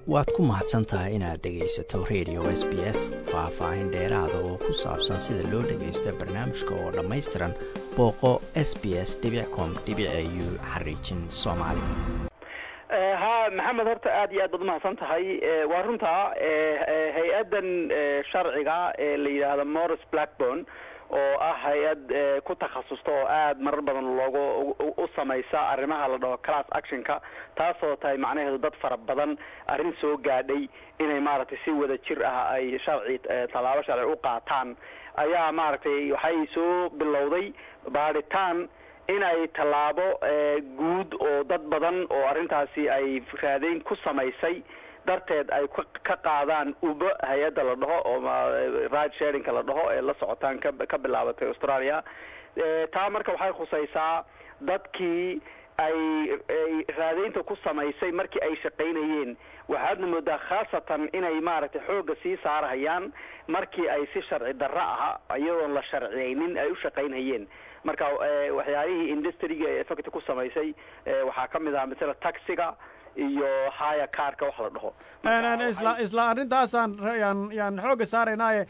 waad ku mahadsan tahay inaad dhegaysato radio s b s faah-faahin dheeraada oo ku saabsan sida loo dhagaysta barnaamijka oo dhammaystiran booqo s b s com u xariijin soomaali ha maxamed horta aad iyo aad baad umahadsan tahay waa runtaa hay-addan sharciga ee la yidhaahdo morris blackburn oo ah hay-ad ku takhasusta oo aada marar badan loogu u samaysa arrimaha la dhaho class actionka taasoo tahay macnaheedu dad fara badan arrin soo gaadhay inay maaragtay si wada jir ah ay sharci tallaabo sharci u qaataan ayaa maaragtay waxay soo bilowday baadhitaan inay tallaabo guud oo dad badan oo arrintaasi ay raadeyn ku samaysay darteed ay ka qaadaan uba hay-adda la dhaho oo ride sharinka la dhaho ee la socotaan ka ka bilaabatay australia taa marka waxay khusaysaa dadkii ay ay raadeynta ku samaysay markii ay shaqaynayeen waxaadna moodaa khaasatan inay maaragtay xoogga sii saarhayaan markii ay si sharci darro aha iyadoon la sharciyaynin ay u shaqaynhayeen marka waxyaalihii industriga ee effect ku samaysay waxaa ka mid ah masala taxiga iyo haya carka wax la dhaho isla isla arrintaasaan yaan yaan xoogga saaraynaaye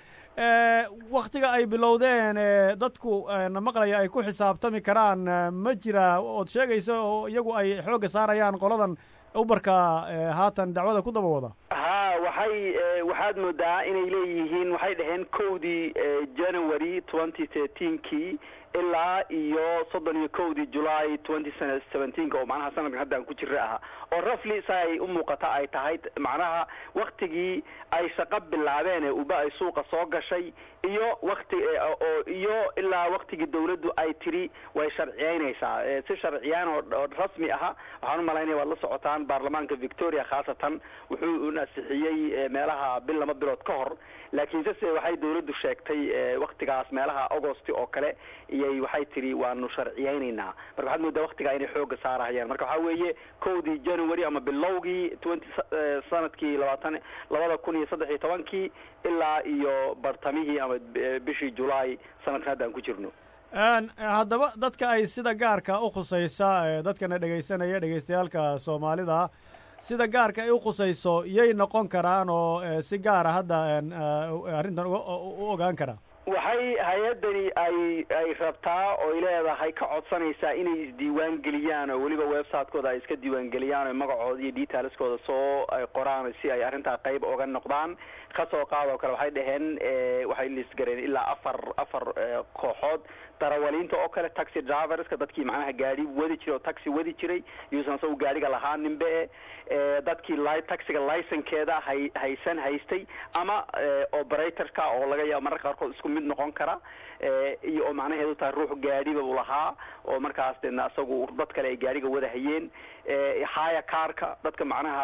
waktiga ay bilowdeen dadku na maqlaya ay ku xisaabtami karaan ma jira ood sheegayso oo iyagu ay xoogga saarayaan qoladan ubarka haatan dacwada ku daba wada ha waxay waxaad moodaa inay leeyihiin waxay dhaheen kowdii january twenty thirteenkii ilaa iyo soddon iyo kowdii july twenty seventeenka oo macnaha sanadkan hadda aan ku jira aha oo rafli sa ay u muuqata ay tahay macnaha waktigii ay shaqo bilaabeen ee uba ay suuqa soo gashay iyo wakti oo iyo ilaa waktigii dawladdu ay tiri way sharciyeynaysaa si sharciyaan oo rasmi aha waxaan umalaynaya waad la socotaan baarlamaanka victoria khaasatan wuxuu nasixiyey meelaha bil laba bilood ka hor laakiinse se waxay dawladdu sheegtay waktigaas meelaha augosti oo kale iyay waxay tiri waanu sharciyeynaynaa marka waxaad moodaa waktigaa inay xooga saarahayaan marka waxaa weeye kowdii january ama bilowgii twenty sanadkii labaatan labada kun iyo saddex iyo tobankii ilaa iyo bartamihii ama bishii july sanadkan hadda aan ku jirno haddaba dadka ay sida gaarka u khusaysa dadkana dhegaysanaya dhegaystayaalka soomaalida sida gaarka ay u khusayso yay noqon karaan oo si gaara hadda arrintan u ogaan karaa waxay hay-addani ay ay rabtaa ooy leedahay ka codsanaysaa inay isdiiwaan geliyaan oo weliba website-kooda ay iska diiwaan geliyaan oo magacooda iyo detailskooda soo qoraan si ay arrintaa qayb oga noqdaan kasoo qaad oo kale waxay dhaheen waxay lisgareen ilaa afar afar kooxood darawaliinta oo kale taxi driverska dadkii macnaha gaadi wadi jiray oo taxi wadi jiray yuusan isagu gaadhiga lahaa ninbe dadkii li taxiga licenkeeda hay haysan haystay ama operatorka oo laga yaabo mararka qaarkood isku mid noqon kara iyo oo macnaheedu tahay ruux gaadhiba u lahaa oo markaas deedna isagu dad kale ay gaadhiga wada hayeen haya carka dadka macnaha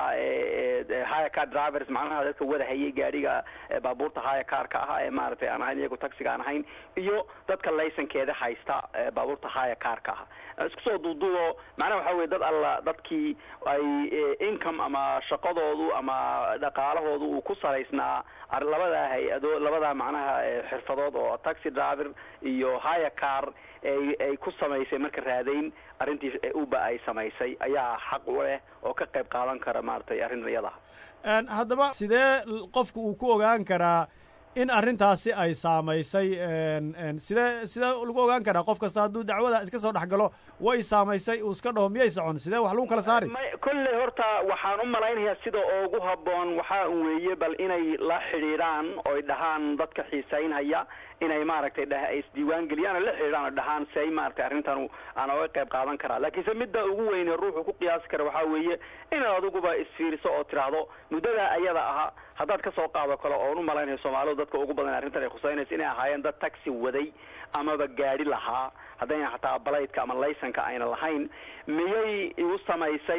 haya car drivers macnaha dadka wada hayay gaadhiga baabuurta haya carka ah ee maaragtay aan ahayn iyagu taxiga aan ahayn iyo dadka licenkeeda haysta baabuurta haya carka ah isku soo duuduubo macnaha waxaa weye dad alla dadkii ay income ama shaqadoodu ama dhaqaalahoodu uu ku salaysnaa labadaa hay-ado labadaa macnaha xirfadood oo taxi driver iyo haya car ay ay ku samaysay marka raadayn arrintii uba ay samaysay ayaa xaq u leh oo ka qayb qaadan kara maaragtay arrin iyadaha haddaba sidee qofku uu ku ogaan karaa in arrintaasi ay saamaysay sidee sidee lagu ogaan karaa qof kasta hadduu dacwada iska soo dhex galo way saamaysay uu iska dhaho miyay socon sidee wax lagu kala saari kolley horta waxaan u malaynayaa sida ugu habboon waxaa un weeye bal inay la xidhiidhaan oy dhahaan dadka xiisaynhaya inay maaragtay dh isdiiwaan geliyaan oo la xidhiidhaan oo dhahaan si ay maaragtay arrintan aan oga qayb qaadan karaa laakiinse midda ugu weyne ruuxu ku qiyaasi kara waxaa weeye inaad adiguba isfiiriso oo tidhaahdo muddadaa ayada aha haddaad ka soo qaado kale oon u malaynayo soomaalidu dadka ugu badan arrintan ay khuseynaysa inay ahaayeen dad taxi waday amaba gaadhi lahaa haddayna xataa balaytka ama laysanka ayna lahayn miyay igu samaysay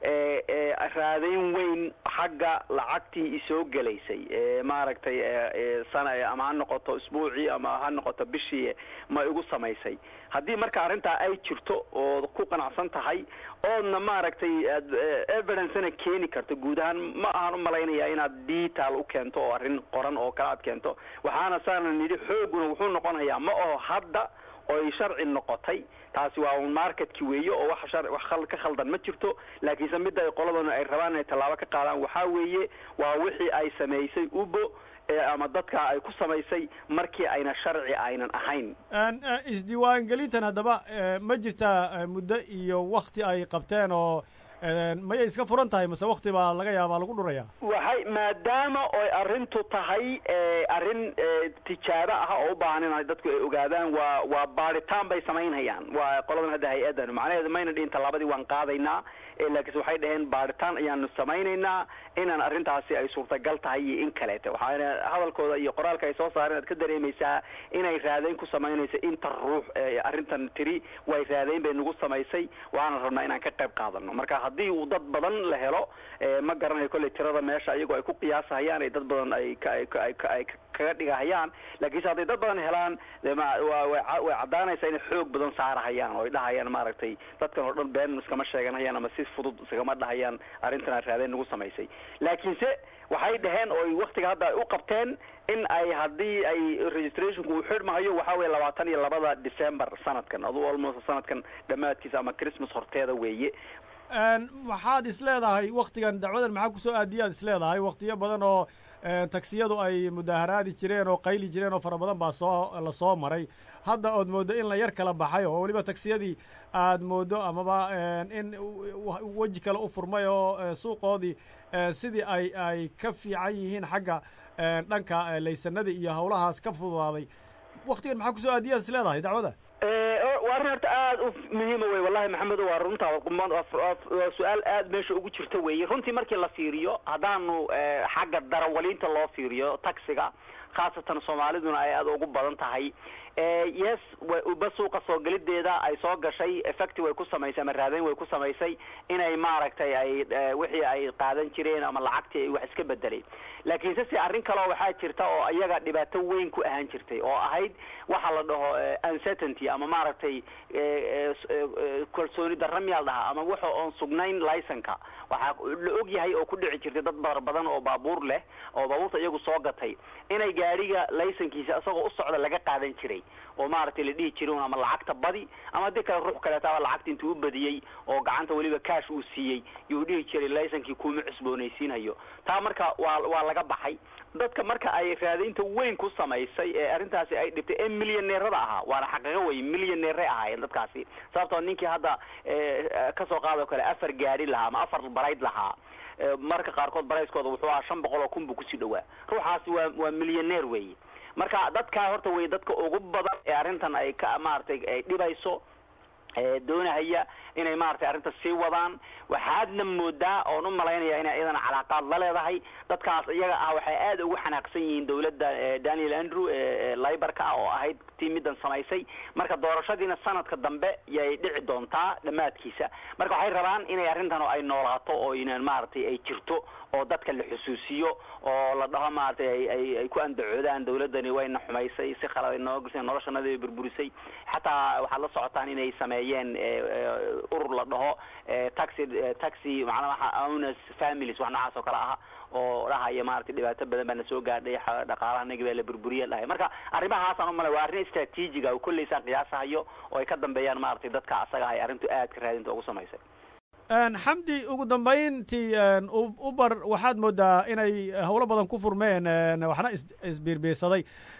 raadayn weyn xagga lacagtii isoo gelaysay maaragtay sana ama ha noqoto isbuucii ama ha noqoto bishii ma igu samaysay haddii marka arrintaa ay jirto ood ku qanacsan tahay oodna maaragtay evidencena keeni karto guud ahaan ma ahaan umalaynaya inaad detail u keento oo arrin qoran oo kale aad keento waxaana saana nidhi xooguna wuxuu noqonayaa ma aho hadda oy sharci noqotay taasi waa un marketkii weeye oo wax shar wax khal ka khaldan ma jirto laakiinse midda ay qoladana ay rabaan inay tallaabo ka qaadaan waxaa weeye waa wixii ay samaysay ubo ama dadka ay ku samaysay markii ayna sharci aynan ahayn isdiiwaangelintan haddaba ma jirtaa muddo iyo wakti ay qabteen oo mayay iska furan tahay mase wakti baa laga yaabaa lagu dhuraya waxay maadaama oy arrintu tahay arrin tijaabo ah oo u baahan in dadku ay ogaadaan waa waa baaritaan bay samaynhayaan waa qoladan hadda hay-addan macnaheedu mayna dhihin tallaabadii waan qaadaynaa laakiinse waxay dhaheen baaritaan ayaanu samaynaynaa inaan arrintaasi ay suurtagal tahay iyo in kaleete waxaana hadalkooda iyo qoraalka ay soo saareen aad ka dareemaysaa inay raadayn ku samaynayso inta ruux arrintan tiri way raadayn bay nagu samaysay waxaana rabnaa inaan ka qayb qaadano marka haddii uu dad badan la helo ma garanayo kolley tirada meesha iyagoo ay ku qiyaasahayaan ay dad badan ay ay kaga dhigahayaan laakiinse hadday dad badan helaan way caddaanaysaa inay xoog badan saarahayaan oo ay dhahayaan maaragtay dadkan oo dhan been iskama sheeganayaan ama si fudud iskama dhahayaan arrintan raadayn nagu samaysay laakiinse waxay dhaheen oo waktiga hadda ay u qabteen in ay haddii ay registrationku uu xidhmahayo waxaa weye labaatan iyo labada december sanadkan aduu almost sanadkan dhammaadkiisa ama christmas horteeda weeye waxaad is leedahay waktigan dacwadan maxaa kusoo aadiyaad is leedahay waktiyo badan oo tagsiyadu ay mudaaharaadi jireen oo qayli jireen oo fara badan baa soo la soo maray hadda ood mooddo in la yar kala baxay oo weliba tagsiyadii aad mooddo amaba in weji kale u furmay oo suuqoodii sidii ay ay ka fiican yihiin xagga dhanka laysanada iyo hawlahaas ka fududaaday waktigan maxaa kusoo aadiyaad is leedahay dacwada waa arrin horta aada u muhiima wey wallahi maxamed waa runtaa waa su-aal aada meesha ugu jirta weeye runtii markii la fiiriyo haddaanu xagga darawaliinta loo fiiriyo taxiga khaasatan soomaaliduna ay aada ugu badan tahay yes uba suuqa soo gelideeda ay soo gashay effecti way ku samaysay ama raadayn way ku samaysay inay maaragtay ay wixii ay qaadan jireen ama lacagtii ay wax iska bedelay laakiinse se arrin kaleo waxaa jirta oo iyaga dhibaato weyn ku ahaan jirtay oo ahayd waxa la dhaho uncertainty ama maaragtay kalsooni darra miyaa la dhahaa ama waxa oon sugnayn licenka waxaa la og yahay oo ku dhici jirtay dad bar badan oo baabuur leh oo baabuurta iyagu soo gatay inay gaadhiga licenkiisa isagoo u socda laga qaadan jiray oo maaragtay la dhihi jiray ama lacagta badi ama haddii kale ruux kaleetaaba lacagta intuu u badiyey oo gacanta weliba cash uu siiyey yuu dhihi jiray licenkii kuma cusboonaysiinhayo taa marka waa waa laga baxay dadka marka ay raadaynta weyn ku samaysay ee arrintaasi ay dhibtay ee milyaneerada ahaa waana xaqiiqo wey milyaneeray ahaayeen dadkaasi sababtoo ninkii hadda kasoo qaadoo kale afar gaari lahaa ama afar barayd lahaa marka qaarkood barayskooda wuxuu ahaa shan boqol oo kun buu kusii dhawaa ruuxaasi waa waa milyaneer weeye marka dadkaa horta wey dadka ugu badan ee arrintan ay ka maaragtay ay dhibayso doonahaya inay maaragtay arrinta sii wadaan waxaadna moodaa oon u malaynaya inay iyadana calaaqaad la leedahay dadkaas iyaga ah waxay aada ugu xanaaqsan yihiin dawladda daniel andrew libarka ah oo ahayd tii middan samaysay marka doorashadiina sanadka dambe yay dhici doontaa dhammaadkiisa marka waxay rabaan inay arrintan ay noolaato oo inaan maaragtay ay jirto oo dadka la xusuusiyo oo la dhaho maaragtay ay ay ay ku andacoodaan dawladdani wayna xumaysay si khalad ay noo gasay noloshanada ay burburisay xataa waxaad la socotaan inay sameeyeen urur la dhaho taxi taxi macnaa waxa owners families wax noocaas oo kale ah oo dhahaya maaragtay dhibaato badan baa na soo gaadhay dhaqaalaha nagi baa la burburiya dhahay marka arrimahaasaan umale waa arrin istraatiijiga oo kolleysaan qiyaasahayo oo ay ka dambeeyaan maaragtay dadka asaga ay arrintu aad ka raadinta ugu samaysay xamdi ugu dambayntii uber waxaad moodaa inay howlo badan ku furmeen waxna isbiirbiirsaday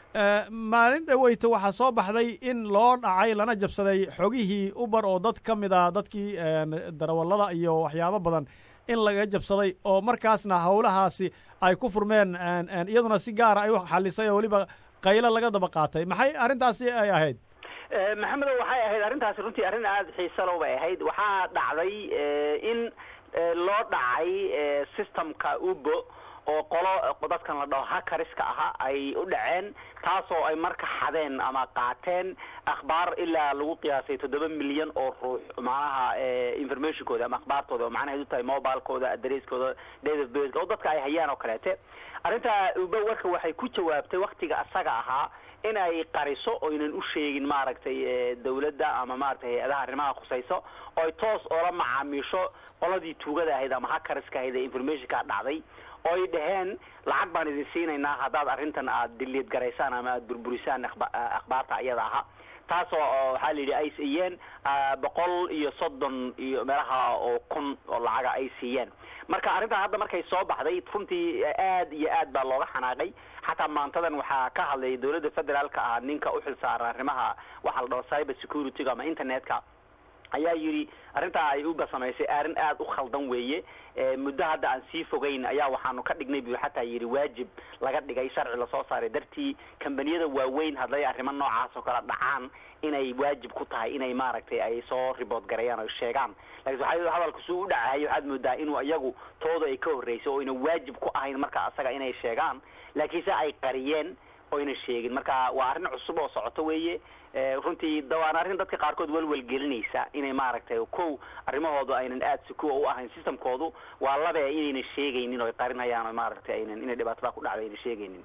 maalin dhaweyto waxaa soo baxday in loo dhacay lana jabsaday xogihii uber oo dad ka mid a dadkii darawallada iyo waxyaabo badan in laga jabsaday oo markaasna howlahaasi ay ku furmeen iyaduna si gaara ay u xalisay oo weliba qaylo laga daba qaatay maxay arrintaasi ay ahayd maxamedo waxay ahayd arrintaasi runtii arrin aada xiisalow bay ahayd waxaa dhacday in loo dhacay systemka ubo oo qolo dadkan la dhaho hakariska aha ay u dhaceen taasoo ay marka xadeen ama qaateen akhbaar ilaa lagu qiyaasay toddoba milyan oo ruux macnaha informationkooda ama akhbaartooda oo macnaheed u tahay mobilekooda adresskooda date of birth oo dadka ay hayaan oo kaleete arrintaa uba warka waxay ku jawaabtay waktiga asaga ahaa in ay qariso oynan u sheegin maaragtay dawladda ama maaragtay hay-adaha arrimaha khusayso oo ay toos oola macaamiisho qoladii tuugada ahayd ama hakariska ahayd ee informationkaa dhacday oo ay dhaheen lacag baan idin siinaynaa haddaad arrintan aad diliid garaysaan ama aad burburisaan akhbaarta iyada aha taasoo waxaa la yidhi ay siiyeen boqol iyo soddon iyo meelaha oo kun oo lacaga ay siiyeen marka arrintaa hadda markay soo baxday runtii aad iyo aad baa looga xanaaqay xataa maantadan waxaa ka hadlay dowladda federaalka ah ninka uxil saaran arrimaha waxaa la dhaho cyber security-ga ama internetka ayaa yidhi arrintaa ay uba samaysay arrin aada u khaldan weeye muddo hadda aan sii fogeyn ayaa waxaanu ka dhignay buu xataa yidhi waajib laga dhigay sharci lasoo saaray dartii kambaniyada waaweyn hadday arrimo noocaas oo kale dhacaan inay waajib ku tahay inay maaragtay ay soo ribood gareeyaan o sheegaan lakiin waxa hadalku suu u dhacahay waxaad moodaa inuu iyagu tooda ay ka horreysay oo ayna waajib ku ahayn marka asaga inay sheegaan laakiinse ay qariyeen oyna sheegin marka waa arrin cusub oo socoto weeye runtii waana arrin dadka qaarkood welwel gelinaysa inay maaragtay kow arrimahoodu aynan aada sikuwa u ahayn systemkoodu waa labe inayna sheegaynin oo ay qarinayaan oo maaragtay aynan inay dhibaatada ku dhacdo ayna sheegaynin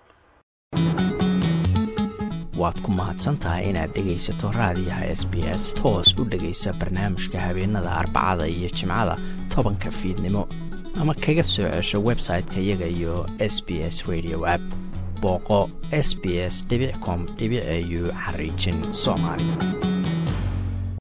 waad ku mahadsan tahay inaad dhegaysato raadiyaha s b s toos u dhegaysa barnaamijka habeenada arbacada iyo jimcada tobanka fiidnimo ama kaga soo cesho website-ka iyaga iyo s b s radio app booqo s b s com au xariijin soomaali